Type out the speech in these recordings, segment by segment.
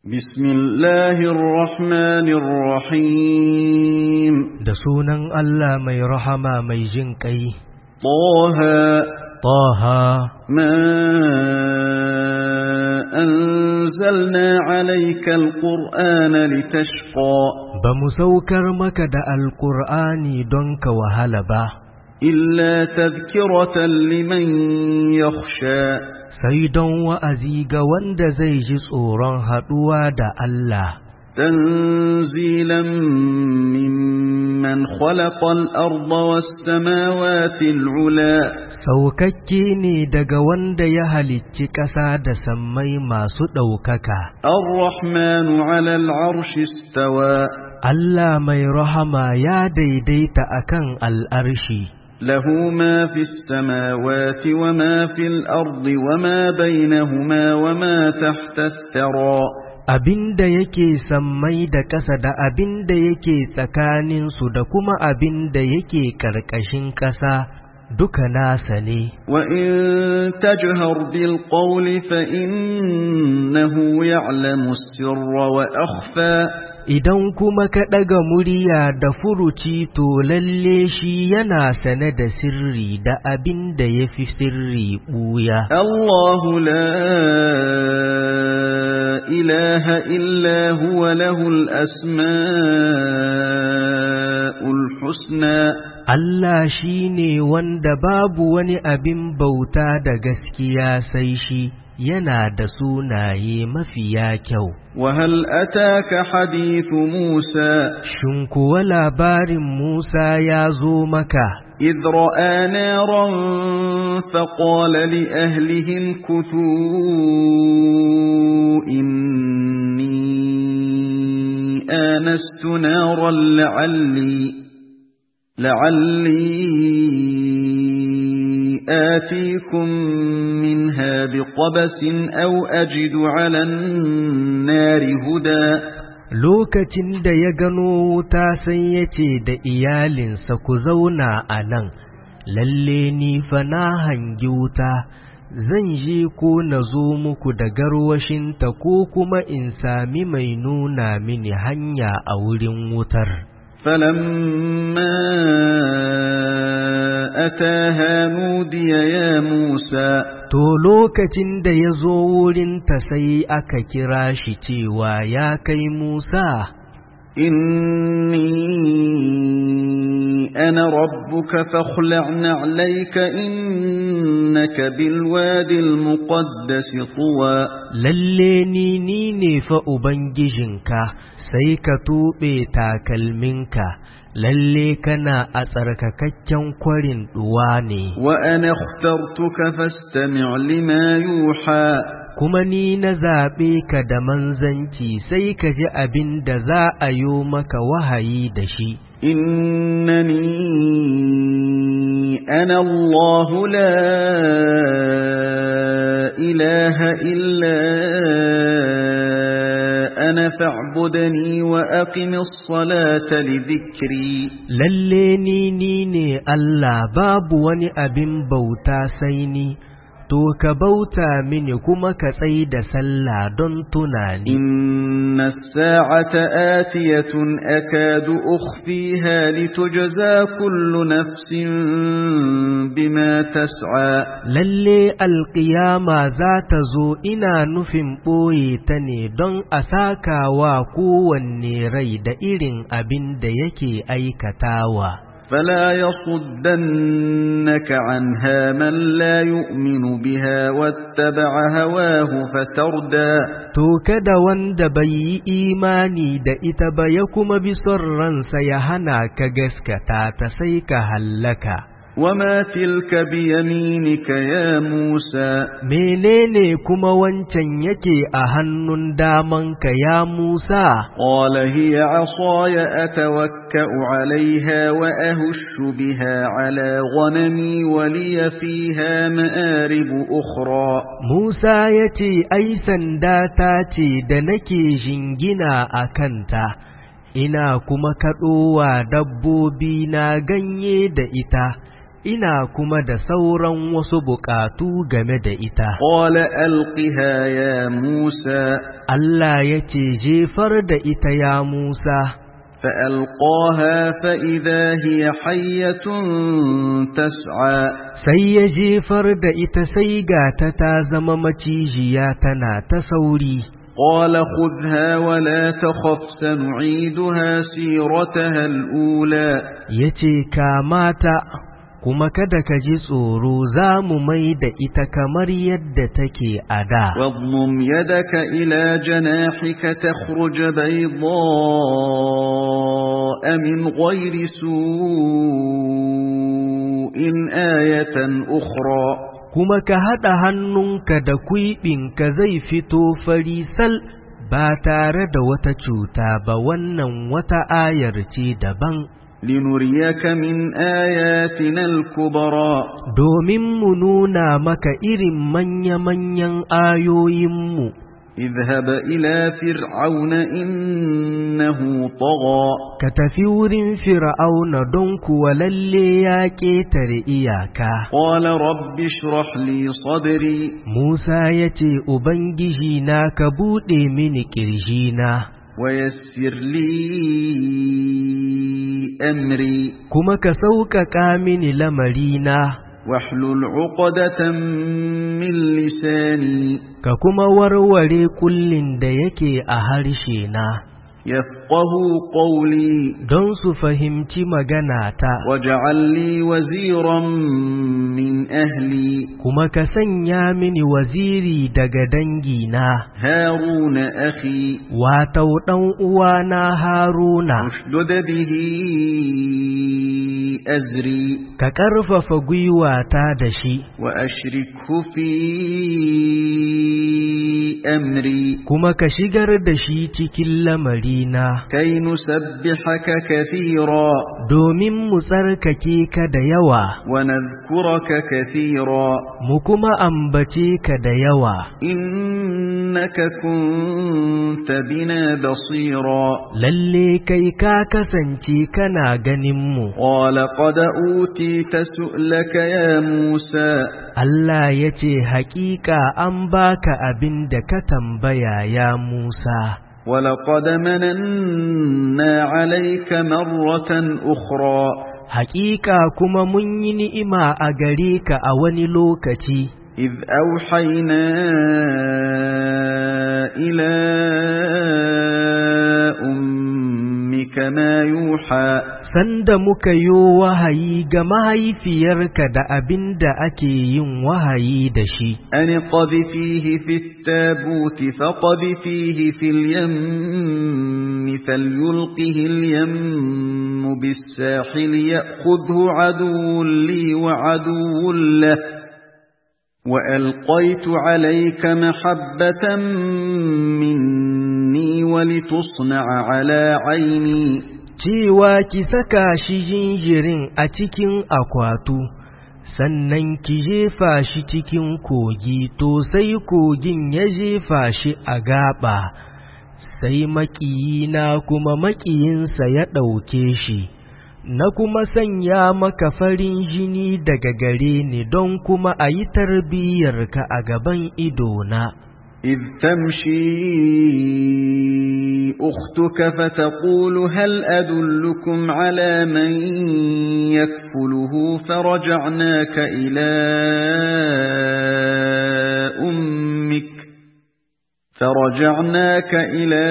بسم الله الرحمن الرحيم da sunan Allah mai rahama mai jin ƙai, طه Taha, ما أنزلنا عليك القرآن لتشقى ba mu saukar maka da Alƙur'ani don ka wahala ba, إلا تذكرة لمن يخشى sai don wa'azi ga wanda zai ji tsoron haɗuwa da Allah, تنزيلا ممن خلق الأرض والسماوات العلا saukakke ne daga wanda ya halicci ƙasa da sammai masu ɗaukaka. الرحمن على العرش استوى Allah mai rahama ya daidaita akan al'arshi. له ما في السماوات وما في الأرض وما بينهما وما تحت الثرى abin da yake sammai da ƙasa da abin da yake tsakaninsu da kuma abin da yake ƙarƙashin ƙasa duka nasa ne. وإن تجهر بالقول فإنه يعلم السر وأخفى Idan kuma ka ɗaga murya da furuci to lalle shi yana sane da sirri da abin da ya fi sirri ɓuya. الله لا إله إلا هو له الأسماء الحسنى Allah shi ne wanda babu wani abin bauta da gaskiya sai shi yana da sunaye mafiya kyau. وهل أتاك حديث موسى Shin kuwa labarin Musa ya zo maka, إذ رأى نارا فقال لأهلهم كثوا إني آنست نارا لعلي لعلي آتيكم منها بقبس أو أجد على النار هدى lokacin da ya gano wuta sai ya ce da iyalinsa ku zauna a nan, lalle ni fa na hangi wuta, zan je ko na zo muku da garwashinta ko kuma in sami mai nuna mini hanya a wurin wutar. فلما أتاها نودي يا موسى To lokacin da ya zo wurinta sai aka kira shi cewa ya kai Musa, إني أنا ربك فاخلع نعليك إنك بالوادي المقدس طوى lalle ni ni ne fa Ubangijinka, sai ka tuɓe takalminka, lalle kana a tsarkakakken kwarin ɗuwa ne, وأنا اخترتك فاستمع لما يوحى kuma ni na zaɓe ka da manzanci sai ka ji abin da za a yo maka wahayi da shi. إنني أنا الله لا إله إلا أنا فاعبدني وأقم الصلاة لذكري Lalle ni ni ne Allah babu wani abin bauta sai ni, to ka bauta mini kuma ka tsai da sallah don tunani. إن الساعة آتية أكاد أخفيها لتجزى كل نفس بما تسعى Lalle alƙiyama za ta zo ina nufin ɓoye ta ne don a saka wa kowanne rai da irin abin da yake aikatawa. فلا يصدنك عنها من لا يؤمن بها واتبع هواه فتردى To kada wanda bai yi imani da ita ba ya kuma bi son ransa ya hana ka gaskata ta sai ka hallaka. وما تلك بيمينك يا موسى Menene kuma wancan yake a hannun damanka ya Musa? قال هي عصاي أتوكأ عليها وأهش بها على غنمي ولي فيها مآرب أخرى Musa ya ce, Ai, sanda ta ce da nake jingina a kanta, ina kuma kaɗowa dabbobi na ganye da ita, ina kuma da sauran wasu buƙatu game da ita. قال ألقها يا موسى Allah ya ce jefar da ita ya Musa, فألقاها فإذا هي حية تسعى sai ya jefar da ita sai ga ta ta zama macijiya tana ta sauri. قال خذها ولا تخف سنعيدها سيرتها الأولى Ya ce, Kamata, kuma kada ka ji tsoro za mu mai da ita kamar yadda take a da. واضمم يدك إلى جناحك تخرج بيضاء من غير سوء آية أخرى kuma ka haɗa hannunka da kwiɓinka zai fito farisal ba tare da wata cuta ba wannan wata ayar ce daban لنريك من آياتنا الكبرى domin mu nuna maka irin manya-manyan ayoyinmu اذهب إلى فرعون إنه طغى ka tafi wurin fir'auna don kuwa lalle ya ƙetare iyaka قال رب اشرح لي صدري Musa ya ce, Ubangiji na ka buɗe mini ƙirjina, ويسر لي أمري kuma ka sauƙaƙa mini lamarina, واحلل عقدة من لساني ka kuma warware kullin da yake a harshe na, يفقه قولي don su fahimci maganata, واجعل لي وزيرا من أهلي kuma ka sanya mini waziri daga dangina, هارون أخي watau ɗan uwana Haruna, اشدد به أزري ka ƙarfafa gwiwata da shi. وأشركه في أمري kuma ka shigar da shi cikin lamarina, كي نسبحك كثيرا domin mu tsarkake ka da yawa, ونذكرك كثيرا mu kuma ambace ka da yawa, إنك كنت بنا بصيرا lalle kai ka kasance kana ganinmu. قال قد أوتيت سؤلك يا موسى Allah ya ce, Hakika an baka abin da ka tambaya ya Musa, ولقد مننا عليك مرة أخرى Hakika kuma mun yi ni'ima a gare ka a wani lokaci. إذ أوحينا إلى أمك ما يوحى Sanda muka yo wahayi ga mahaifiyarka da abin da ake yin wahayi da shi, أن قذفيه في التابوت فقذفيه في اليم فليلقه اليم بالساحل يأخذه عدو لي وعدو له وألقيت عليك محبة مني ولتصنع على عيني cewa ki saka shi jinjirin a cikin akwatu, sannan ki jefa shi cikin kogi, to sai kogin ya jefa shi a gaba, sai maƙiyina kuma maƙiyinsa ya ɗauke shi. Na kuma sanya maka farin jini daga gare ni don kuma a yi tarbiyyarka a gaban idona. إذ تمشي أختك فتقول هل أدلكم على من يكفله فرجعناك إلى أمك فرجعناك إلى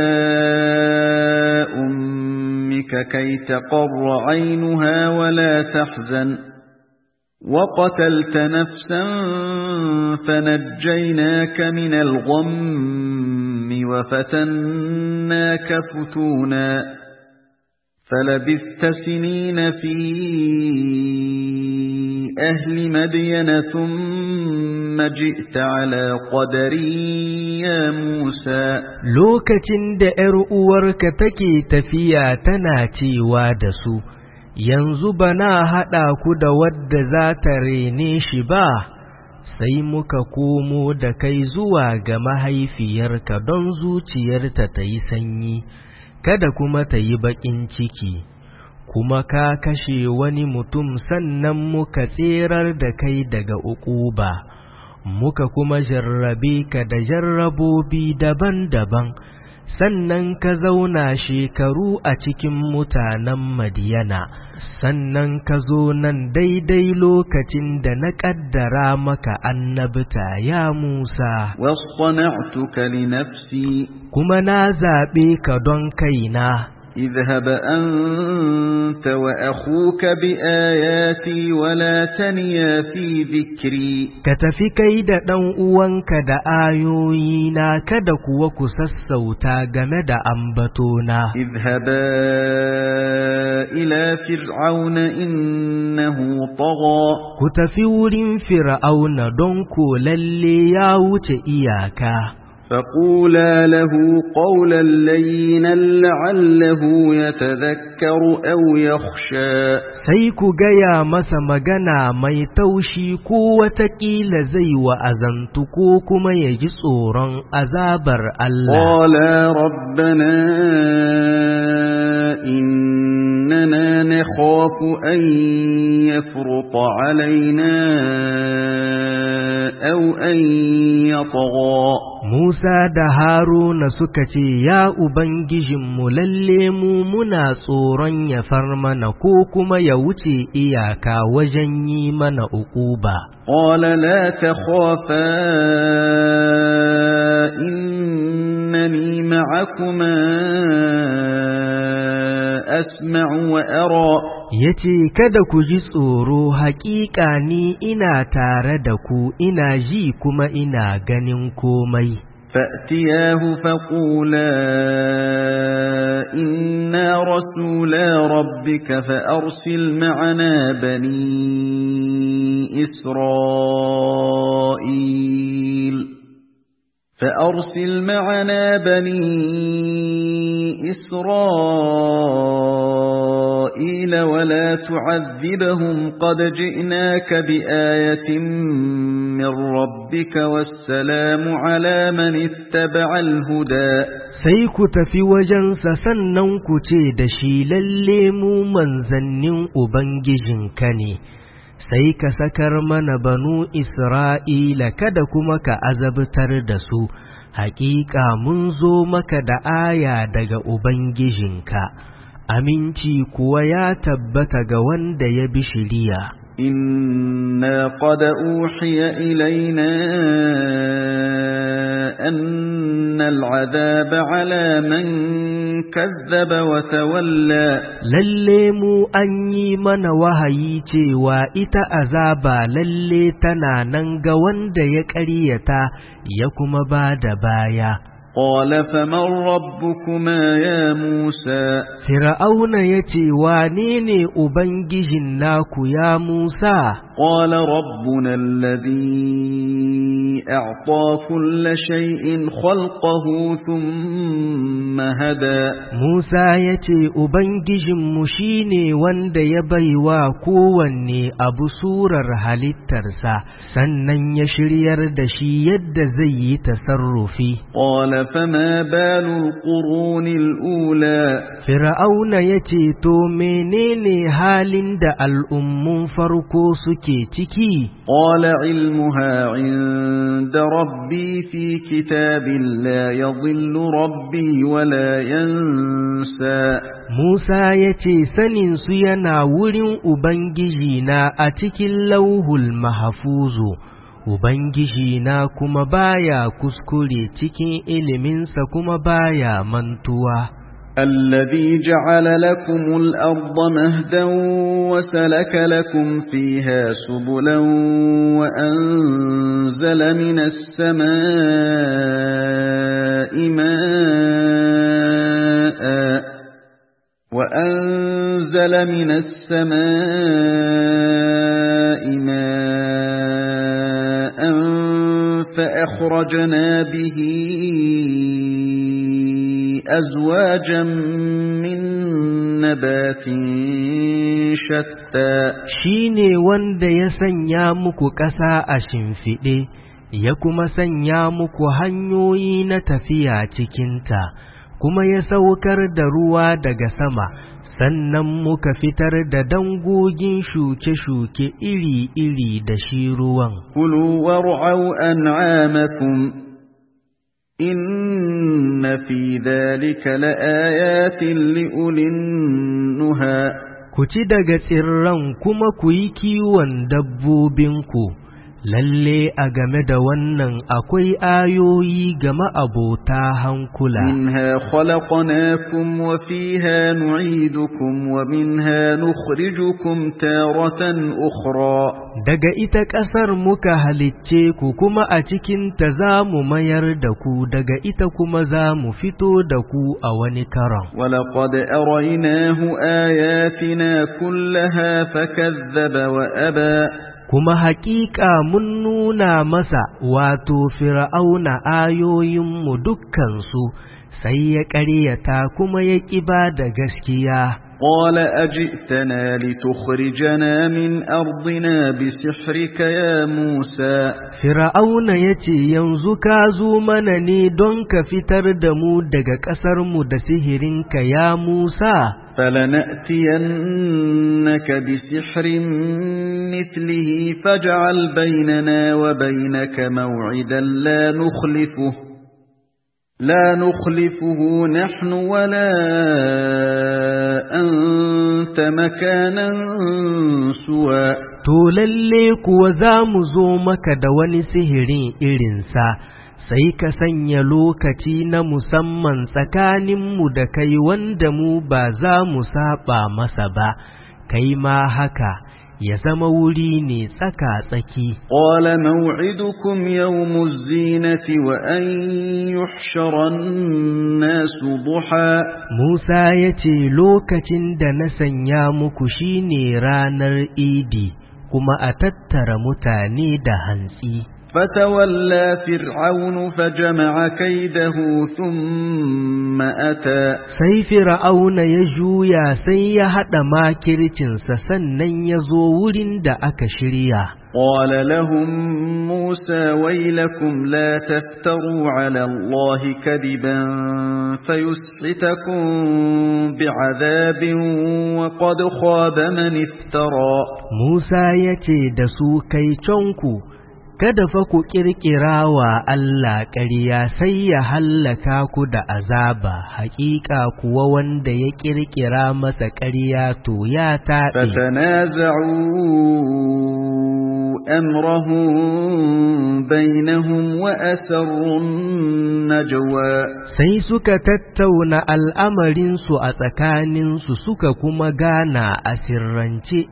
أمك كي تقر عينها ولا تحزن وقتلت نفسا فنجيناك من الغم وفتناك فتونا فلبثت سنين في أهل مدين ثم جئت على قدري يا موسى Lokacin da ’yar uwarka take tafiya tana cewa da su, Yanzu ba na haɗa ku da wadda za ta rene shi ba, sai muka komo da kai zuwa ga mahaifiyarka don zuciyarta ta yi sanyi, kada kuma ta yi baƙin ciki. kuma ka kashe wani mutum sannan muka tserar da kai daga uquba muka kuma jarrabe ka da jarrabobi daban-daban sannan ka zauna shekaru a cikin mutanen Madiyana, sannan ka zo nan daidai lokacin da na ƙaddara maka annabta ya Musa. واصطنعتك لنفسي Kuma na zaɓe ka don kaina, اذهب أنت وأخوك بآياتي ولا تنيا في ذكري ka tafi kai da ɗan uwanka da ayoyina kada kuwa ku sassauta game da ambatona. اذهبا إلى فرعون إنه طغى Ku tafi wurin Fir'auna don ko lalle ya wuce iyaka. فقولا له قولا لينا لعله يتذكر أو يخشى sai ku gaya masa magana mai taushi ko wataƙila zai wa'azantu ko kuma ya ji tsoron azabar Allah. قالا ربنا إننا نخاف أن يفرط علينا أو أن يطغى Musa da Haruna suka ce, Ya Ubangijinmu lalle mu muna tsoron ya far mana ko kuma ya wuce iyaka wajen yi mana uquba. قال لا تخافا إنني معكما أسمع وأرى Ya ce, Kada ku ji tsoro, haƙiƙa ni ina tare da ku, ina ji kuma ina ganin komai. فأتياه فقولا إنا رسولا ربك فأرسل معنا بني إسرائيل فأرسل معنا بني إسرائيل ولا تعذبهم قد جئناك بآية من ربك والسلام على من اتبع الهدى Sai ku tafi wajensa sannan ku ce da shi lalle mu manzannin Ubangijinka ne, sai ka sakar mana banu Isra'ila kada kuma ka azabtar da su, hakika mun zo maka da aya daga Ubangijinka, aminci kuwa ya tabbata ga wanda ya bi shiriya. إنا قد أوحي إلينا أن العذاب على من كذب وتولى Lalle mu an yi mana wahayi cewa ita azaba lalle tana nan ga wanda ya ƙaryata ya kuma ba da baya. قال فمن ربكما يا موسى Fir'auna ya ce, Wane ne Ubangijin naku ya Musa? قال ربنا الذي أعطى كل شيء خلقه ثم هدى Musa ya ce, Ubangijinmu shi ne wanda ya baiwa kowanne abu surar halittarsa, sannan ya shiryar da shi yadda zai yi tasarrufi. قال فما بال القرون الأولى Fir'auna ya ce, To, menene halin da al'ummun farko suke ciki? قال علمها عند ربي في كتاب لا يضل ربي ولا ينسى Musa ya ce, Saninsu yana wurin Ubangijina a cikin lauhul mahafuzu, Ubangijina kuma baya kuskure cikin iliminsa kuma baya mantuwa. الذي جعل لكم الأرض مهدا وسلك لكم فيها سبلا وأنزل من السماء ماء وأنزل من السماء ماء فأخرجنا به أزواجا من نبات شتى Shi ne wanda ya sanya muku ƙasa a shimfiɗe, ya kuma sanya muku hanyoyi na tafiya cikinta, kuma ya saukar da ruwa daga sama sannan muka fitar da dangogin shuke-shuke iri-iri da shi ruwan كلوا وارعوا أنعامكم إن في ذلك لآيات لأولي النهى ku ci daga tsirran kuma ku yi kiwon dabbobinku lalle a game da wannan akwai ayoyi ga ma'abota hankula منها خلقناكم وفيها نعيدكم ومنها نخرجكم تارة أخرى daga ita ƙasar muka halicce ku kuma a cikinta za mu mayar da ku daga ita kuma za mu fito da ku a wani karon ولقد أريناه آياتنا كلها فكذب وأبى kuma haƙiƙa mun nuna masa wato fir'auna ayoyinmu dukkansu sai ya ƙaryata kuma ya ƙi ba da gaskiya قال أجئتنا لتخرجنا من أرضنا بسحرك يا موسى Fir'auna ya ce, Yanzu ka zo mana ne don ka fitar da mu daga ƙasarmu da sihirinka ya Musa, فلنأتينك بسحر مثله فاجعل بيننا وبينك موعدا لا نخلفه لا نخلفه نحن ولا أنت مكانا سوى to lalle kuwa za mu zo maka da wani sihirin irinsa, sai ka sanya lokaci na musamman tsakaninmu da kai wanda mu ba za mu saba masa ba, kai ma haka. ya zama wuri ne tsaka-tsaki. قال موعدكم يوم الزينة وأن يحشر الناس ضحى Musa ya ce lokacin da na sanya muku shine ranar Idi, kuma a tattara mutane da hantsi. فتولى فرعون فجمع كيده ثم أتى Sai Fir'auna ya juya sai ya haɗa makircinsa sannan ya zo wurin da aka shirya. قال لهم موسى ويلكم لا تفتروا على الله كذبا فيسحتكم بعذاب وقد خاب من افترى Musa ya ce da su kai canku, kada fa ku ƙirƙira wa Allah ƙarya sai ya hallaka ku da azaba, haƙiƙa kuwa wanda ya ƙirƙira masa ƙarya to ya taɗe. فتنازعوا أمرهم بينهم وأسروا النجوى Sai suka tattauna al'amarinsu a tsakaninsu suka kuma gana a sirrance.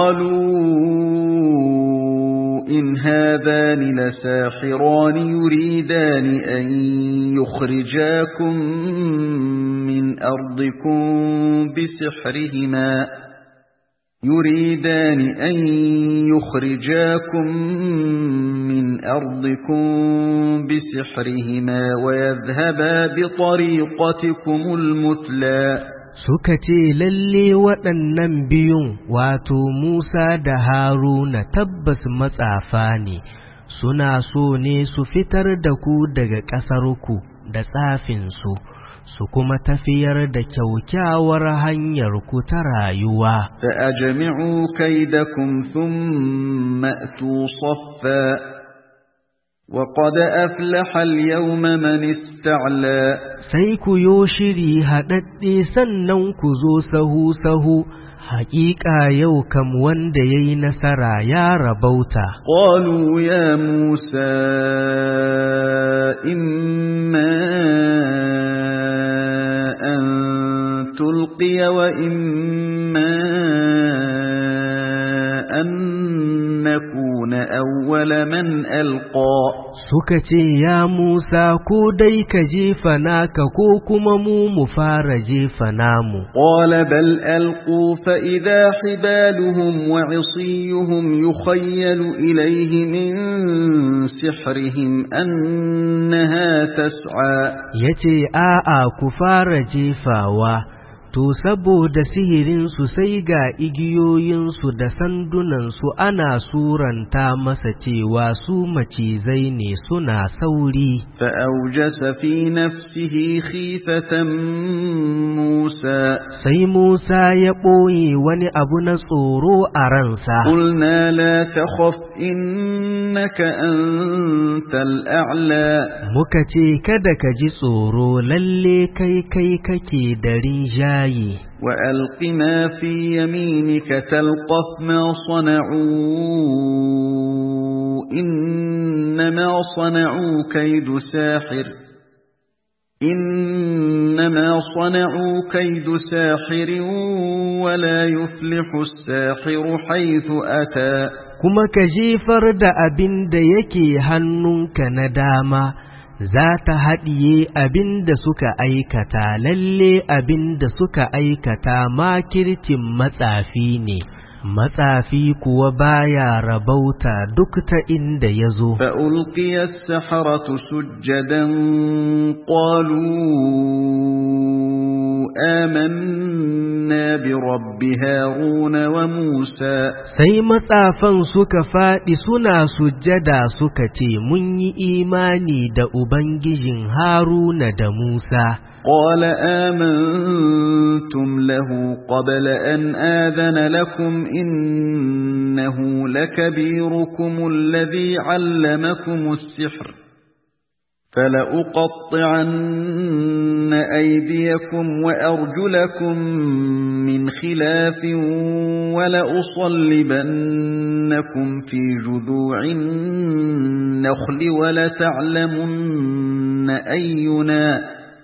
قالوا إن هذان لساحران يريدان أن يخرجاكم من أرضكم بسحرهما يريدان أن يخرجاكم من أرضكم بسحرهما ويذهبا بطريقتكم المثلى Suka ce lalle waɗannan biyun wato Musa da Haruna tabbas matsafa ne, suna so ne su fitar da ku daga ƙasarku da tsafinsu, su kuma tafiyar da kyaukyawar hanyar ku ta rayuwa. فأجمعوا كيدكم ثم أتوا صفا وقد أفلح اليوم من استعلى Sai ku yo shiri haɗaɗɗe sannan ku zo sahu-sahu, haƙiƙa yau kam wanda ya yi nasara ya rabauta. قالوا يا موسى إما أن تلقي وإما أن نكون أول من ألقى Suka ce, Ya Musa, ko dai ka jefa naka ko kuma mu mu fara jefa namu. قال بل ألقوا فإذا حبالهم وعصيهم يخيل إليه من سحرهم أنها تسعى Ya ce, A'a, ku fara jefawa, To, saboda sihirinsu sai ga igiyoyinsu da sandunansu ana suranta masa cewa su macizai ne suna sauri. فأوجس في نفسه خيفة موسى Sai Musa ya ɓoye wani abu na tsoro a ransa. قلنا لا تخف إنك أنت الأعلى Muka ce, Kada ka ji tsoro, lalle kai kai kake da rinjaye. وألق ما في يمينك تلقف ما صنعوا إنما صنعوا كيد ساحر إنما صنعوا كيد ساحر ولا يفلح الساحر حيث أتى Kuma ka jefar da abin da yake hannunka na dama, za ta haɗiye abin da suka aikata, lalle abin da suka aikata makircin matsafi ne, matsafi kuwa baya rabauta duk ta inda ya zo. فألقي السحرة سجدا قالوا آمنا برب هارون وموسى Sai matsafan suka faɗi suna sujjada suka ce, Mun yi imani da Ubangijin Haruna da Musa. قال آمنتم له قبل أن آذن لكم إنه لكبيركم الذي علمكم السحر فلأقطعن أيديكم وأرجلكم من خلاف ولأصلبنكم في جذوع النخل ولتعلمن أينا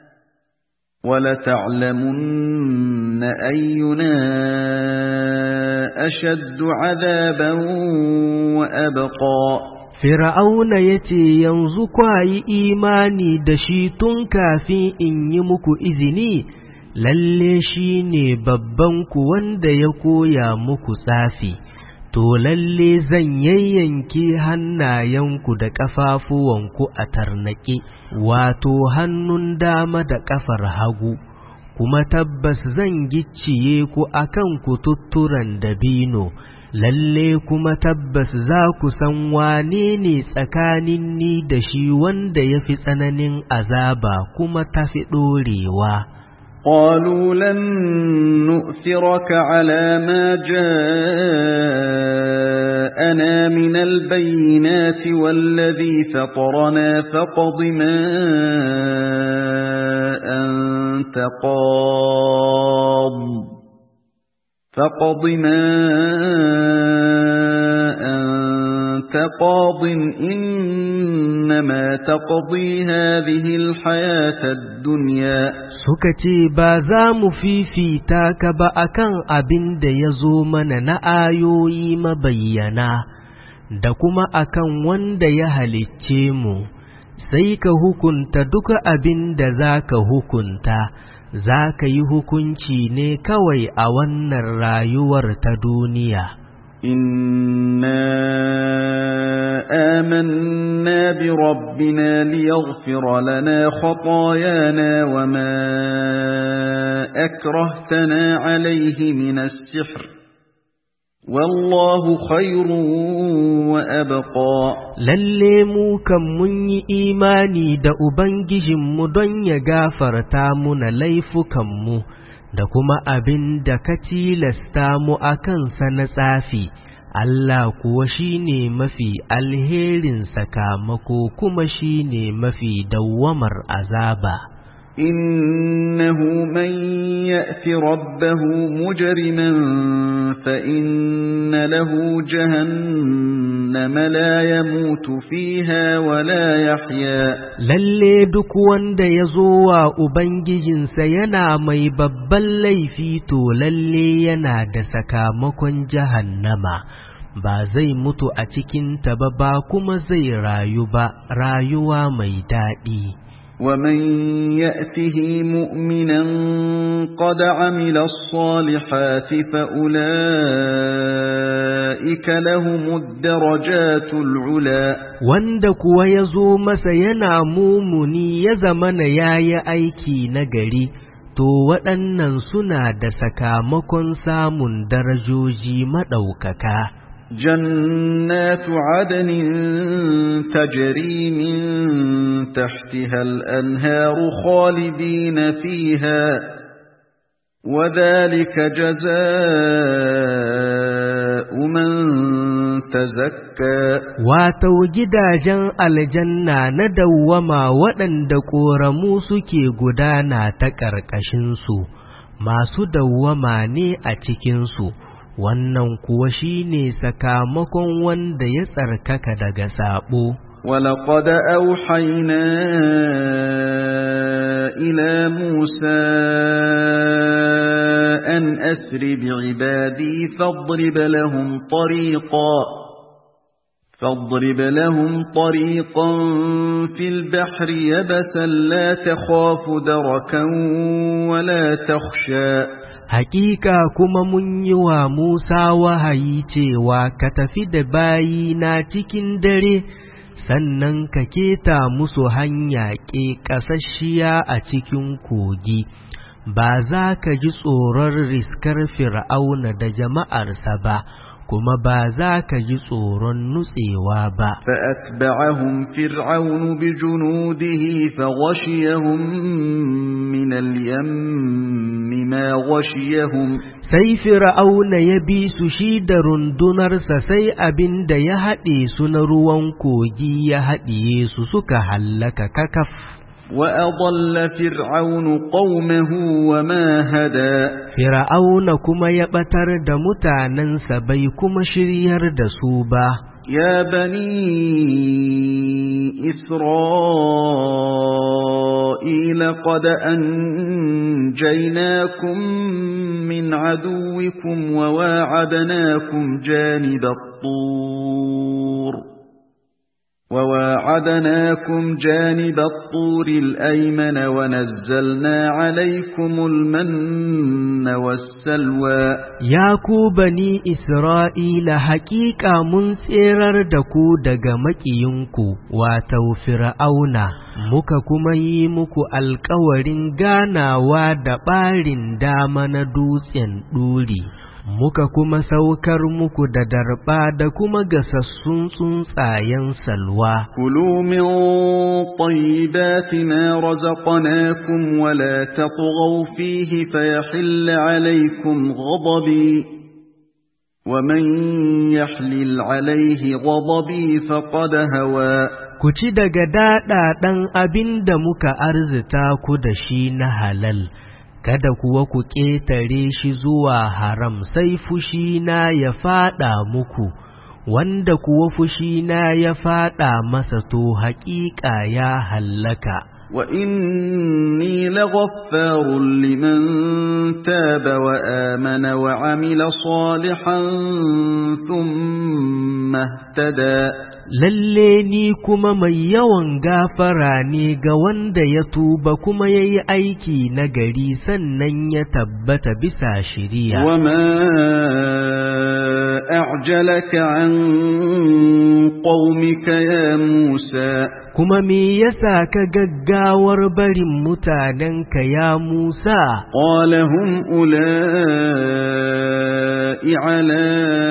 ولتعلمن أينا أشد عذابا وأبقى Fir'auna ya ce, Yanzu kwa yi imani da shi tun kafin in yi muku izini, lalle shi ne babbanku wanda ya koya muku tsafi, to lalle zan yayyanke hannayenku da ƙafafuwanku a tarnaƙe, wato hannun dama da ƙafar hagu. Kuma tabbas zan gicciye ku akan kututturan dabino. lalle kuma tabbas za ku san wane ne tsakanin ni da shi wanda ya fi tsananin azaba kuma ta fi ɗorewa. قالوا لن نؤثرك على ما جاءنا من البينات والذي فطرنا فقض ما أنت قاض فقض ما أنت قاض إنما تقضي هذه الحياة الدنيا Suka ce, Ba za mu fifita ka ba akan abin da ya zo mana na ayoyi mabayyana, da kuma akan wanda ya halicce mu, sai ka hukunta duka abin da za ka hukunta. za ka yi hukunci ne kawai a wannan rayuwar ta duniya. إنا آمنا بربنا ليغفر لنا خطايانا وما أكرهتنا عليه من السحر والله خير وأبقى Lalle mu kan mun yi imani da Ubangijinmu don ya gafarta muna laifukanmu da kuma abin da ka tilasta mu a kansa na tsafi, Allah kuwa shi ne mafi alherin sakamako kuma shi ne mafi dawwamar azaba. إنه من يأت ربه مجرما فإن له جهنم لا يموت فيها ولا يحيا Lalle duk wanda ya zo wa Ubangijinsa yana mai babban laifi to lalle yana da sakamakon jahannama, ba zai mutu a cikinta ba ba kuma zai rayu ba, rayuwa mai daɗi. ومن يأته مؤمنا قد عمل الصالحات فأولئك لهم الدرجات العلا Wanda kuwa ya zo masa yana mumuni ya zamana ya yi aiki nagari, to waɗannan suna da sakamakon samun darajoji maɗaukaka. جنات عدن تجري من تحتها الأنهار خالدين فيها وذلك جزاء من تزكى Watau gidajen aljanna na dawwama waɗanda ƙoramu suke gudana ta ƙarƙashinsu, masu dawwama ne a cikinsu. wannan kuwa shine sakamakon wanda ya tsarkaka daga sabo ولقد أوحينا إلى موسى أن أسر بعبادي فاضرب لهم طريقا فاضرب لهم طريقا في البحر يبسا لا تخاف دركا ولا تخشى Hakika kuma mun yi wa Musa wahayi cewa ka tafi da bayina cikin dare, sannan ka keta musu hanya ke ƙasasshiya a cikin kogi, ba za ka ji tsoron riskar fir'auna da jama'arsa ba, kuma ba za ka ji tsoron nutsewa ba. فأتبعهم فرعون بجنوده فغشيهم من اليم ما غشيهم Sai Fir'auna ya bi su shi da rundunarsa sai abin da ya haɗe su na ruwan kogi ya haɗiye su suka hallaka kakaf. وأضل فرعون قومه وما هدى Fir'auna kuma ya ɓatar da mutanensa bai kuma shiryar da su ba. يا بني إسرائيل قد أنجيناكم من عدوكم وواعدناكم جانب الطور وواعدناكم جانب الطور الأيمن ونزلنا عليكم المن والسلوى Ya ku bani Isra'ila haƙiƙa mun tserar da ku daga maƙiyinku, wato Fir'auna, muka kuma yi muku alkawarin ganawa da ɓarin dama na dutsen ɗuri. Muka kuma saukar muku da darɓa da kuma gasassun tsuntsayen salwa. كلوا من طيبات ما رزقناكم ولا تطغوا فيه فيحل عليكم غضبي ومن يحلل عليه غضبي فقد هوى Ku ci daga daɗaɗen abin da muka arzita ku da shi na halal, kada kuwa ku ƙetare shi zuwa haram sai fushina ya faɗa muku, wanda kuwa fushina ya faɗa masa to haƙiƙa ya hallaka. وإني لغفار لمن تاب وآمن وعمل صالحا ثم اهتدى Lalle ni kuma mai yawan gafara ne ga wanda ya tuba kuma ya yi aiki na gari sannan ya tabbata bisa shiriya. وما أعجلك عن قومك يا موسى Kuma me yasa ka gaggawar barin mutanenka ya Musa? قال هم أولئك على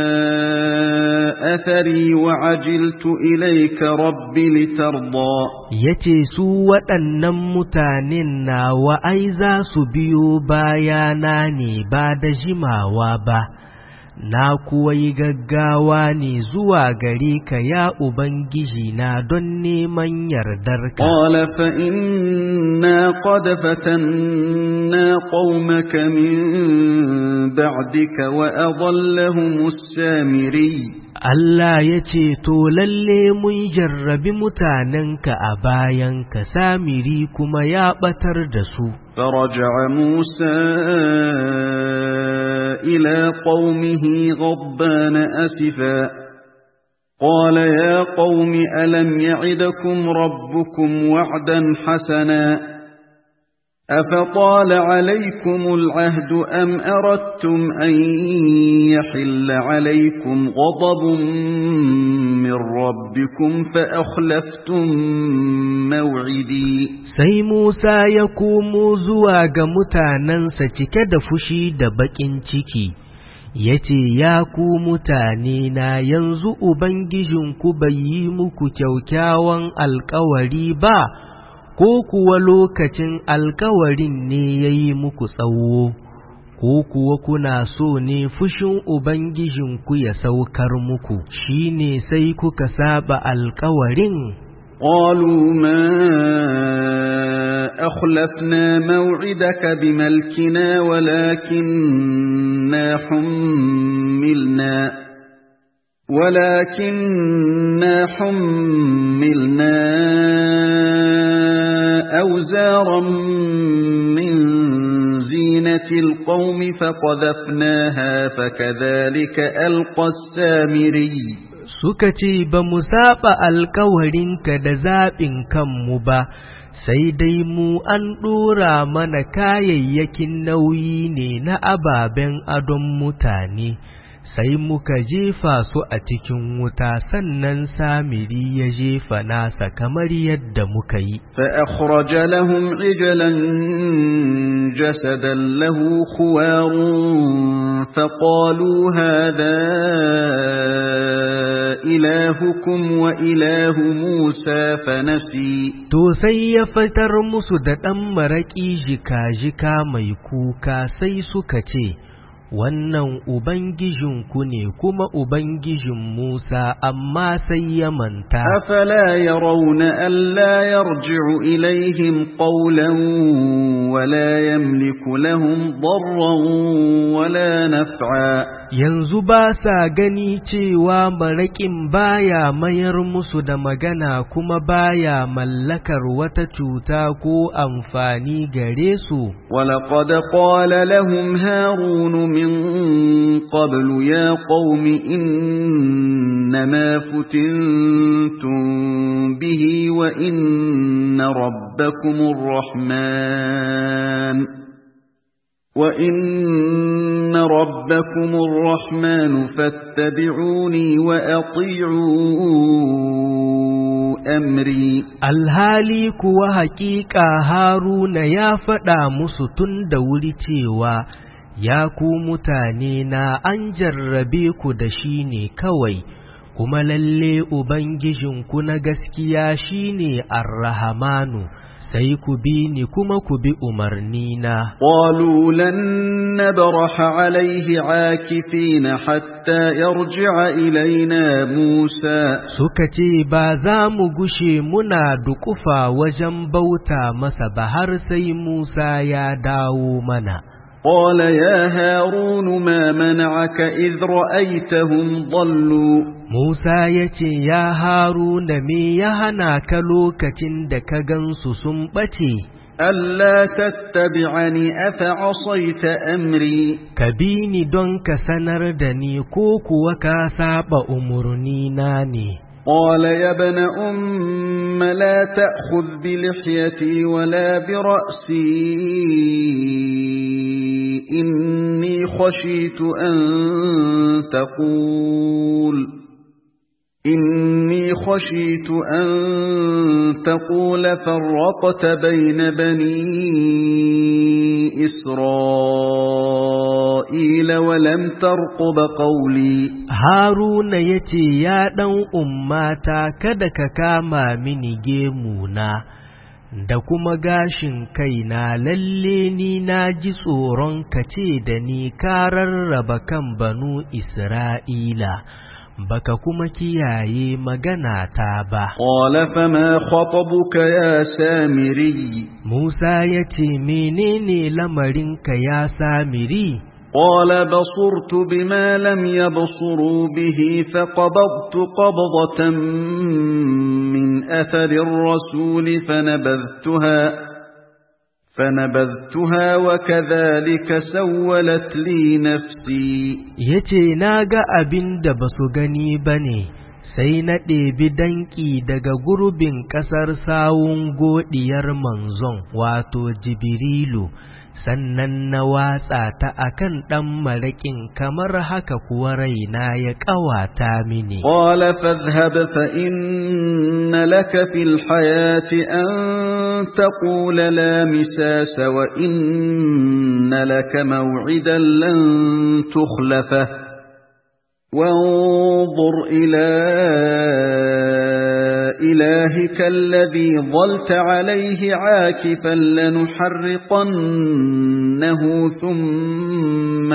أثري وعجلت إليك رب لترضى yace su waɗannan mutanen nawa ai za su biyo bayana ne ba da jimawa ba, na kuwa yi gaggawa ne zuwa gare ka ya Ubangiji na don neman yardarka. قال فإنا قد فتنا قومك من بعدك وأضلهم السامري Allah ya ce, To, lalle mun jarrabi mutanenka a bayanka, samiri kuma ya ɓatar da su. فرجع موسى إلى قومه غضبان أسفا قال يا قوم ألم يعدكم ربكم وعدا حسنا أفطال عليكم العهد أم أردتم أن يحل عليكم غضب من من ربكم فأخلفتم موعدي sai Musa ya komo zuwa ga mutanensa cike da fushi da baƙin ciki, ya ce, Ya ku mutane na yanzu Ubangijinku bai yi muku kyaukyawan alkawari ba, ko kuwa lokacin alkawarin ne ya yi muku tsawo, ko kuwa kuna so ne fushin Ubangijinku ya saukar muku, shi ne sai kuka saba alkawarin. قالوا ما أخلفنا موعدك بملكنا ولكننا حملنا ولكننا حملنا أوزارا من زينة القوم فقذفناها فكذلك ألقى السامري suka ce ba mu saba alkawarinka da zaɓin kanmu ba, sai dai mu an ɗora mana kayayyakin nauyi ne na ababen adon mutane, sai muka jefa su a cikin wuta sannan samiri ya jefa nasa kamar yadda muka yi. فأخرج لهم عجلا جسدا له خوار فقالوا هذا إلهكم وإله موسى فنسي To sai ya fitar musu da ɗan maraƙi jika-jika mai kuka sai suka ce, Wannan Ubangijinku ne kuma Ubangijin Musa, amma sai ya manta. أفلا يرون ألا يرجع إليهم قولا ولا يملك لهم ضرا ولا نفعا Yanzu ba sa gani cewa maraƙin baya mayar musu da magana kuma baya mallakar wata cuta ko amfani gare su. ولقد قال لهم هارون من قبل يا قوم إنما فتنتم به وإن ربكم الرحمن وإن ربكم الرحمن فاتبعوني وأطيعوا أمري Alhali kuwa haƙiƙa Haruna ya faɗa musu tun da wuri cewa, Ya ku mutane na an jarrabe ku da shi ne kawai, kuma lalle Ubangijinku na gaskiya shi ne Arrahamanu, sai ku bi ni kuma ku bi umarnina. قالوا لن نبرح عليه عاكفين حتى يرجع إلينا موسى Suka ce ba za mu gushe muna dukufa wajen bauta masa ba har sai Musa ya dawo mana. قال يا هارون ما منعك إذ رأيتهم ضلوا Musa ya ce, Ya Haruna me ya hana ka lokacin da ka gansu sun ɓace, ألا تتبعني أفعصيت أمري ka bi ni don ka sanar da ni ko kuwa ka saba umarnina ne. قال يا ابن أم لا تأخذ بلحيتي ولا برأسي إني خشيت أن تقول إني خشيت أن تقول فرقت بين بني إسرائيل ولم ترقب قولي Haruna ya ce, Ya ɗan ummata kada ka kama mini gemuna, da kuma gashin kaina lalle ni na ji tsoron ka ce da ni ka rarraba kan banu Isra'ila, baka kuma kiyaye magana ta ba. قال فما خطبك يا سامري Musa ya ce, Menene lamarinka ya samiri? قال بصرت بما لم يبصروا به فقبضت قبضة من أثر الرسول فنبذتها فنبذتها وكذلك سولت لي نفسي Ya ce, Na ga abin da ba su gani ba ne, sai na ɗebi danƙi daga gurbin ƙasar sawun godiyar manzon wato jibrilu sannan na watsa ta akan ɗan maraƙin kamar haka kuwa raina ya ƙawata mini. Ƙwala fadhhab fa inna laka fil hayati an taqula la misasa wa inna laka maw'idan lan tukhlafa وانظر إلى إلهك الذي ظلت عليه عاكفا لنحرقنه ثم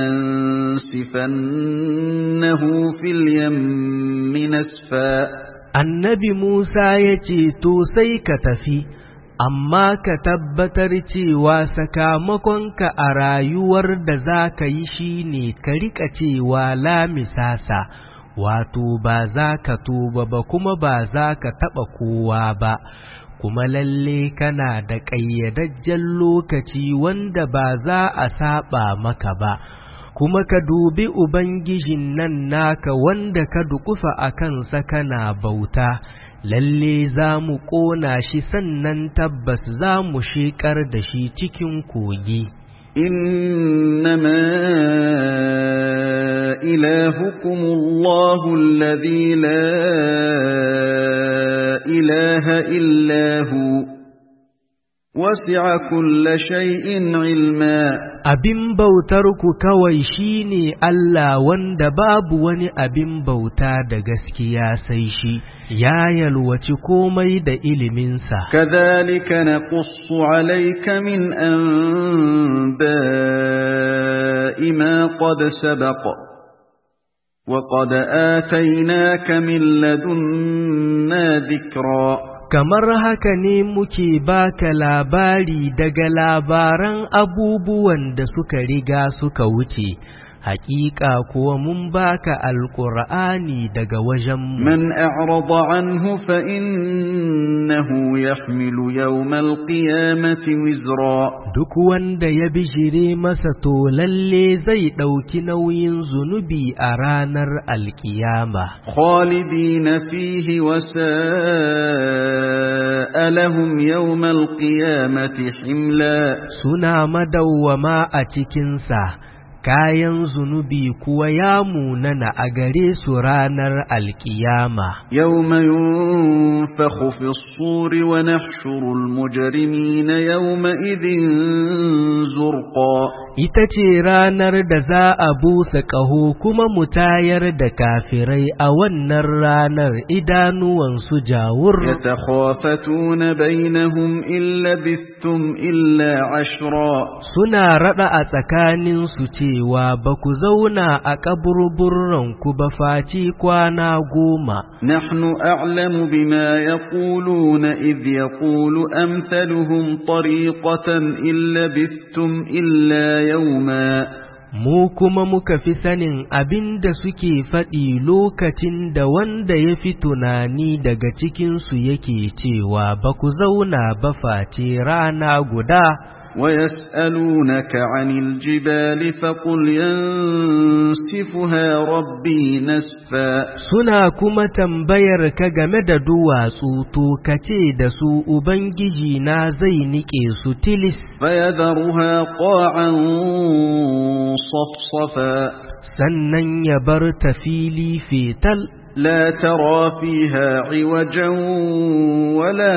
لننسفنه في اليم نسفا النبي موسى يتي سيك تفي amma ka tabbatar cewa sakamakonka a rayuwar da za ka yi shi ne ka riƙa cewa lamisasa wato ba za ka tuba ba kuma ba za ka taɓa kowa ba kuma lalle kana da ƙayyadajjen lokaci wanda ba za a saɓa maka ba kuma ka dubi Ubangijin nan naka wanda ka dukufa a kansa kana bauta lalle za mu ƙona shi sannan tabbas za mu sheƙar da shi cikin kogi. إنما إلهكم الله الذي لا إله إلا هو وسع كل شيء علما abin bautarku kawai shine Allah wanda babu wani abin bauta da gaskiya sai shi ya yalwaci komai da iliminsa kadhalika naqussu alayka min anba'i ma qad sabaqa وقد آتيناك من لدنا ذكرًا kamar haka ne muke baka labari daga labaran abubuwan da suka riga suka wuce hakika kuwa mun baka alqur'ani daga wajen man a'rada anhu fa innahu yahmilu yawm alqiyamati wizra duk wanda ya bijire masa to lalle zai dauki nauyin zunubi a ranar alkiyama khalidina fihi wa sa'alahum yawm alqiyamati himla suna madawwama a cikin sa kayan zunubi kuwa ya munana a gare su ranar alkiyama. Yau mai yunfaku fi suri wa nahshurul mujrimi na yau idin zurqa. Ita ce ranar da za a busa ƙaho kuma mu tayar da kafirai a wannan ranar idanuwansu jawur. Ya takhafatuna bainahum illa bistum illa ashra. Suna raɗa a tsakaninsu ce cewa ba ku zauna a ƙaburburanku ba faci kwana goma. Nahnu a'lamu bima yaquluna idh yaqulu amthaluhum tariqatan illa bistum illa yawma Mu kuma muka fi sanin abin da suke faɗi lokacin da wanda ya fi tunani daga cikinsu yake cewa ba ku zauna ba face rana guda. ويسألونك عن الجبال فقل ينسفها ربي نسفا suna kuma tambayar ka game da duwatsu to kace da su ubangiji na zai nike su tilis فيذرها قاعا صفصفا sannan ya bar ta fili fetal لا ترى فيها عوجا ولا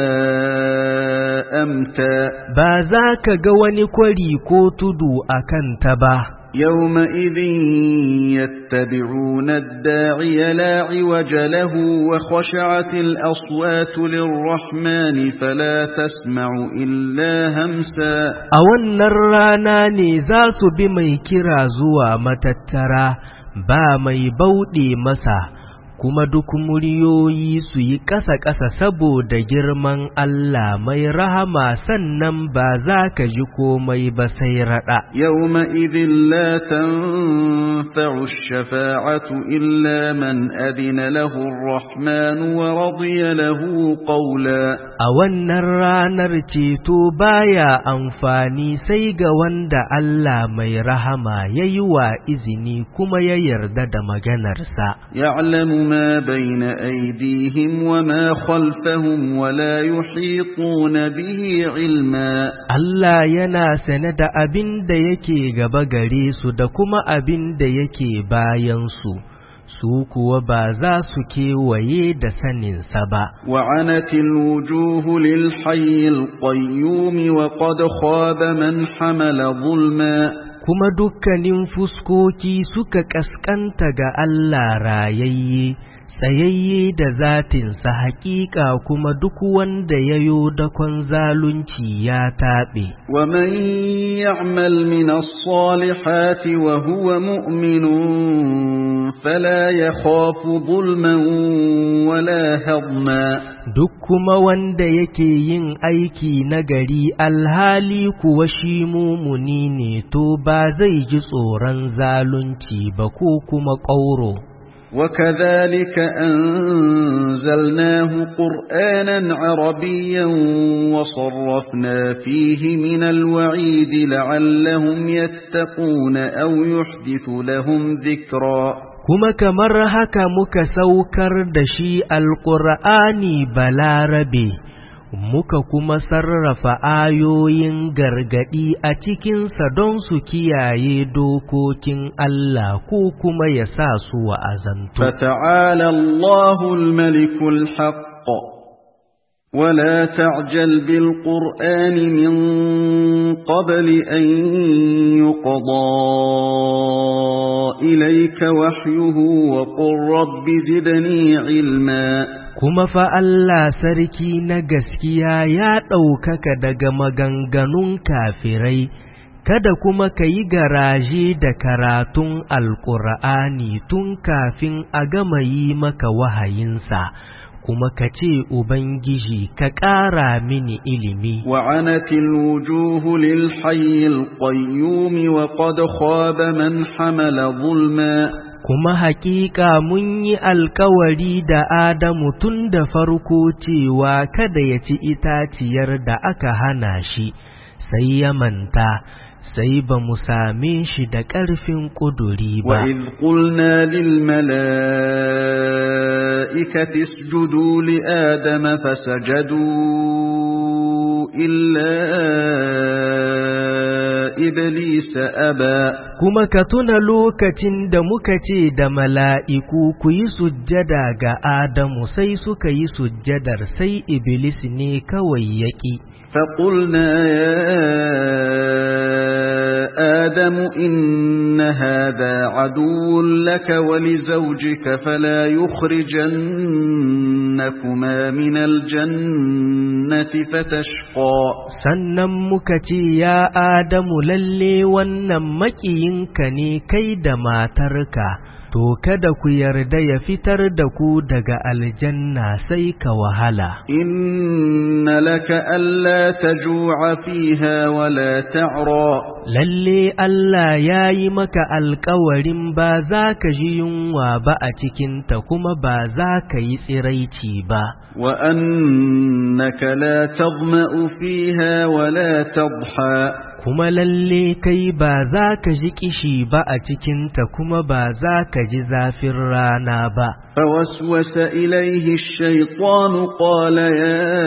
أمتا ba za ka ga wani kwari ko tudu a kanta ba يومئذ يتبعون الداعي لا عوج له وخشعت الأصوات للرحمن فلا تسمع إلا همسا a wannan rana ne za su bi mai kira zuwa matattara ba mai bauɗe masa kuma duk muryoyi su yi ƙasa-ƙasa saboda girman Allah mai rahama sannan ba za ka ji komai ba sai raɗa. يومئذ لا تنفع الشفاعة إلا من أذن له الرحمن ورضي له قولا A wannan ranar ceto baya amfani sai ga wanda Allah mai rahama ya yi wa izini kuma ya yarda da maganarsa. يعلم ما بين أيديهم وما خلفهم ولا يحيطون به علما Allah yana sane da abin da yake gaba gare su da kuma abin da yake bayansu, su kuwa ba za su kewaye da saninsa ba. وعنت الوجوه للحي القيوم وقد خاب من حمل ظلما Kuma dukkanin fuskoki suka ƙasƙanta ga Allah rayayye, tsayayye da zatinsa haƙiƙa kuma duk wanda ya yo dakon zalunci ya taɓe. ومن يعمل من الصالحات وهو مؤمن فلا يخاف ظلما ولا هضما Duk kuma wanda yake yin aiki nagari alhali kuwa shi mumuni ne to ba zai ji tsoron zalunci ba ko kuma ƙauro. وكذلك أنزلناه قرآنا عربيا وصرفنا فيه من الوعيد لعلهم يتقون أو يحدث لهم ذكرا Kuma kamar haka muka saukar da shi alƙur'ani balarabe, muka kuma sarrafa ayoyin gargaɗi a cikinsa don su kiyaye dokokin Allah ko kuma ya sa su wa'azantu. فتعالى الله الملك الحق ولا تعجل بالقرآن من قبل أن يقضى إليك وحيه وقل رب زدني علما Kuma fa Allah sarki na gaskiya ya ɗaukaka daga maganganun kafirai, kada kuma ka yi garaje da karatun Alƙur'ani tun kafin a gama yi maka wahayinsa, kuma ka ce Ubangiji ka ƙara mini ilimi. وعنت الوجوه للحي القيوم وقد خاب من حمل ظلما Kuma haƙiƙa mun yi alkawari da Adamu tun da farko cewa kada ya ci itaciyar da aka hana shi, sai ya manta, sai ba mu same shi da ƙarfin ƙuduri ba. وإذ قلنا للملائكة اسجدوا لآدم فسجدوا إلا إبليس أبى Kuma ka tuna lokacin da muka ce da mala'iku ku yi sujjada ga Adamu sai suka yi sujjadar sai Iblis ne kawai yaƙi. فقلنا يا آدم إن هذا عدو لك ولزوجك فلا يخرجنكما من الجنة فتشقى Sannan muka ce, Ya Adamu lalle wannan maƙiyinka ne kai da matarka, to kada ku yarda ya fitar da ku daga aljanna sai ka wahala. إن لك ألا تجوع فيها ولا تعرى Lalle Allah ya yi maka alkawarin ba za ka ji yunwa ba a cikinta kuma ba za ka yi tsiraici ba. وأنك لا تظمأ فيها ولا تضحى kuma lalle kai ba za ka ji kishi ba a cikinta kuma ba za ka ji zafin rana ba. فوسوس إليه الشيطان قال يا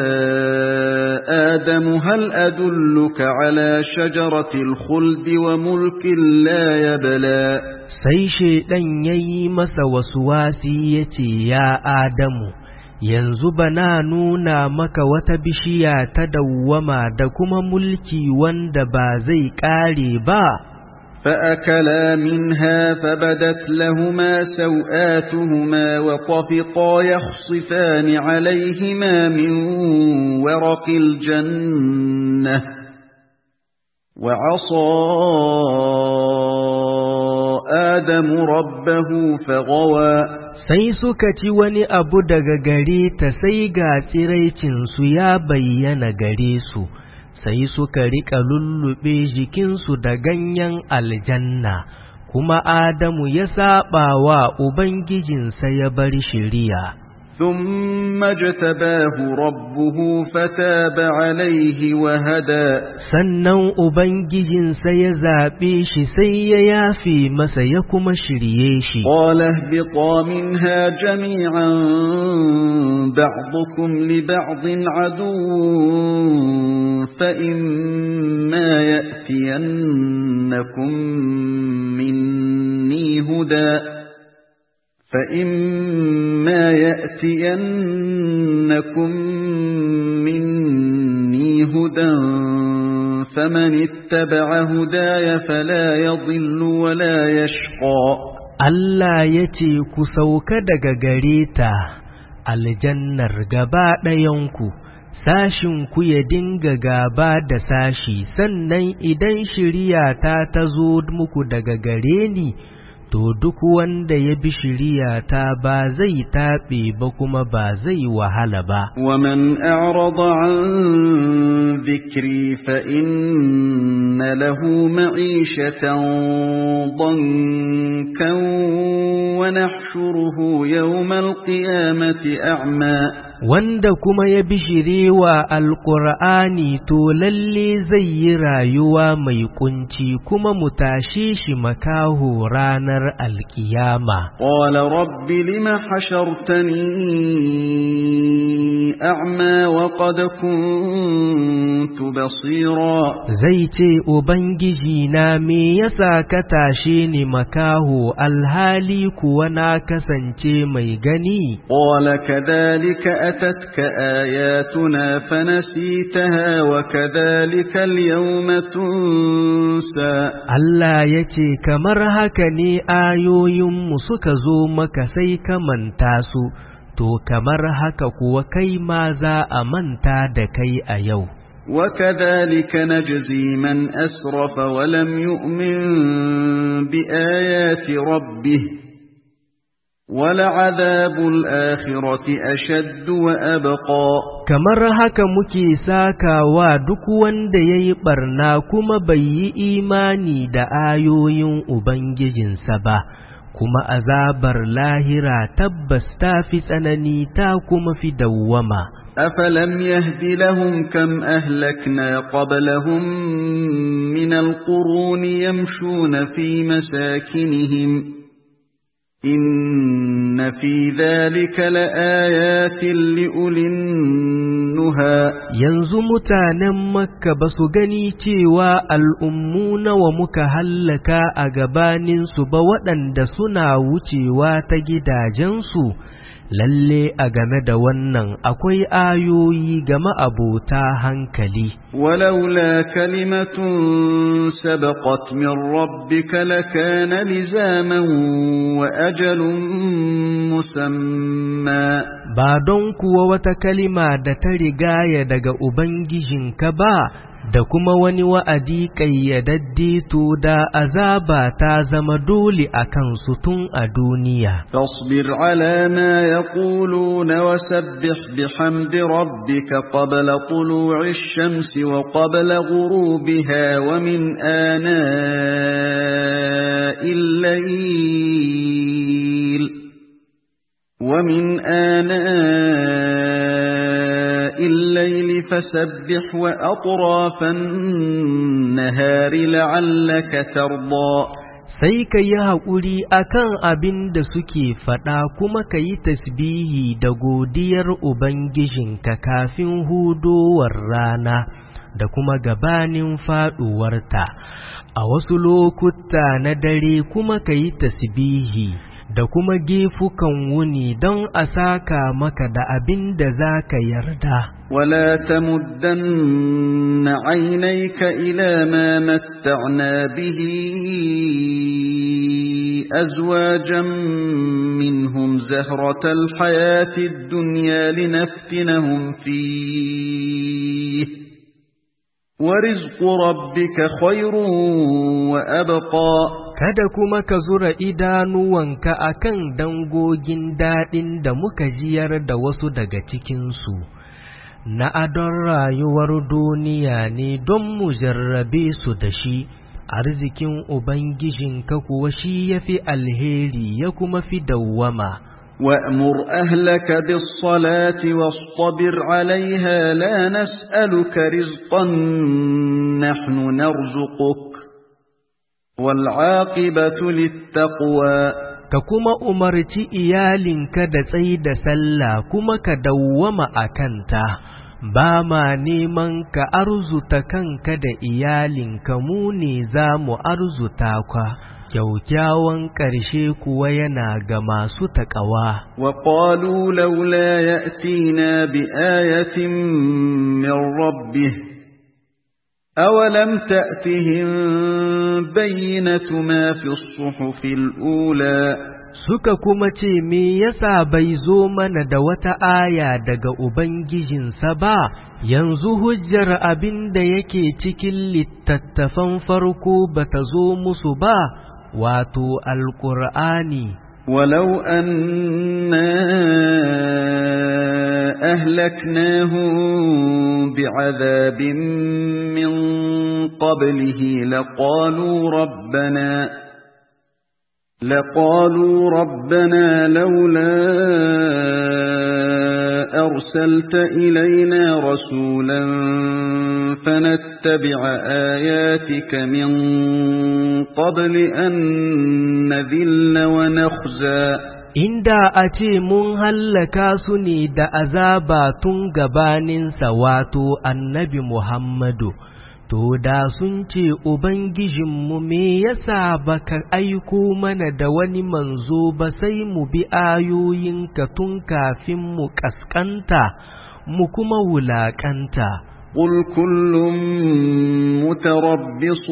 آدم هل أدلك على شجرة الخلد وملك لا يبلى Sai Shaiɗan ya yi masa wasu wasi ya ce, Ya Adamu, yanzu bana nuna maka wata bishiya ta dawwama da kuma mulki wanda ba zai ƙare ba. فأكلا منها فبدت لهما سوآتهما وطفقا يخصفان عليهما من ورق الجنة وعصى آدم ربه فغوى Sai suka ci wani abu daga gare ta sai ga tsiraicinsu ya bayyana gare su, sai suka riƙa lullube jikinsu da ganyen aljanna, kuma Adamu ya saɓa wa Ubangijinsa ya bar shiriya. ثم اجتباه ربه فتاب عليه وهدى sannan Ubangijinsa ya zaɓe shi sai ya yafe masa ya kuma shirye shi. قال اهبطا منها جميعا بعضكم لبعض عدو فإما يأتينكم مني هدى فإما يأتينكم مني هدى فمن اتبع هداي فلا يضل ولا يشقى Allah ya ce ku sauka daga gare ta aljannar gaba ɗayanku, sashinku ya dinga gaba da sashi, sannan idan shiriyata ta zo muku daga gare ni, to duk wanda ya bi shiriyata ba zai taɓe ba kuma ba zai wahala ba. ومن أعرض عن ذكري فإن له معيشة ضنكا ونحشره يوم القيامة أعمى Wanda kuma ya bishirewa Alƙur'ani to lalle zai yi rayuwa mai kunci kuma mu tashe shi makaho ranar alkiyama. قال رب لم حشرتني أعمى وقد كنت بصيرا Zai ce, Ubangiji na me yasa ka tashe ni makaho alhali kuwa na kasance mai gani? قال كذلك أتتك آياتنا فنسيتها وكذلك اليوم تنسى Allah ya ce, Kamar haka ne ayoyinmu suka zo maka sai ka manta su, to kamar haka kuwa kai ma za a manta da kai a yau. وكذلك نجزي من أسرف ولم يؤمن بآيات ربه ولعذاب الآخرة أشد وأبقى Kamar haka muke sakawa duk wanda ya yi ɓarna kuma bai yi imani da ayoyin Ubangijinsa ba, kuma azabar lahira tabbas ta fi tsanani ta kuma fi dawwama. أفلم يهد لهم كم أهلكنا قبلهم من القرون يمشون في مساكنهم إن في ذلك لآيات لأولي النهى Yanzu mutanen Makka ba su gani cewa al'ummu nawa muka hallaka a gabaninsu ba waɗanda suna wucewa ta gidajensu, lalle a game da wannan akwai ayoyi game abota hankali. ولولا كلمة سبقت من ربك لكان لزاما وأجل مسمى Ba don kuwa wata kalima da ta rigaya daga Ubangijinka ba, da kuma wani wa'adi ƙayyadadde to da azaba ta zama dole a kansu tun a duniya. فاصبر على ما يقولون وسبح بحمد ربك قبل طلوع الشمس وقبل غروبها ومن آناء الليل ومن آناء الليل فسبح وأطراف النهار لعلك ترضى sai ka yi haƙuri a kan abin da suke faɗa kuma ka yi tasbihi da godiyar Ubangijinka kafin hudowar rana da kuma gabanin faɗuwarta, a wasu lokuta na dare kuma ka yi tasbihi da kuma gefukan wuni don a saka maka da abin da za ka yarda. ولا تمدن عينيك إلى ما متعنا به أزواجا منهم زهرة الحياة الدنيا لنفتنهم فيه ورزق ربك خير وأبقى Kada kuma ka zura idanuwanka a kan dangogin daɗin da muka jiyar da wasu daga cikinsu, na adon rayuwar duniya ne don mu jarrabe su da shi, arzikin Ubangijinka kuwa shi ya fi alheri ya kuma fi dawwama. وأمر أهلك بالصلاة واصطبر عليها لا نسألك رزقا نحن نرزقك والعاقبة للتقوى ka kuma umarci iyalinka da tsayi da sallah kuma ka dawwama a kanta, ba ma neman ka arzuta kanka da iyalinka mu ne za mu arzuta ka, kyaukyawan ƙarshe kuwa yana ga masu taƙawa. وقالوا لولا يأتينا بآية من ربه أولم تأتهم بينة ما في الصحف الأولى Suka kuma ce, Me yasa bai zo mana da wata aya daga Ubangijinsa ba, yanzu hujjar abin da yake cikin littattafan farko ba ta zo musu ba, wato Alƙur'ani. ولو أنا أهلكناهم بعذاب من قبله لقالوا ربنا لقالوا ربنا لولا أرسلت إلينا رسولا فنتبع آياتك من قبل أن نذل ونخزى Inda a ce mun hallaka su ne da azaba tun gabaninsa wato annabi Muhammadu, to da sun ce Ubangijinmu me yasa baka aiko mana da wani manzo ba sai mu bi ayoyinka tun kafin mu ƙasƙanta, mu kuma wulaƙanta. قل كل متربص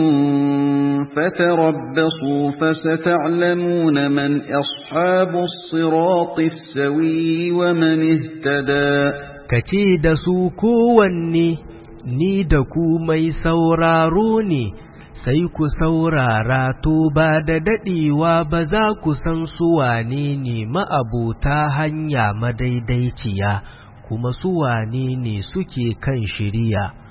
فتربصوا فستعلمون من أصحاب الصراط السوي ومن اهتدى Kace da su kowanne ni da ku mai sauraro ne, sai ku saurara to ba da daɗewa ba za ku san su wane ne ma'abota hanya madaidaiciya. kuma su wane ne suke kan shiriya.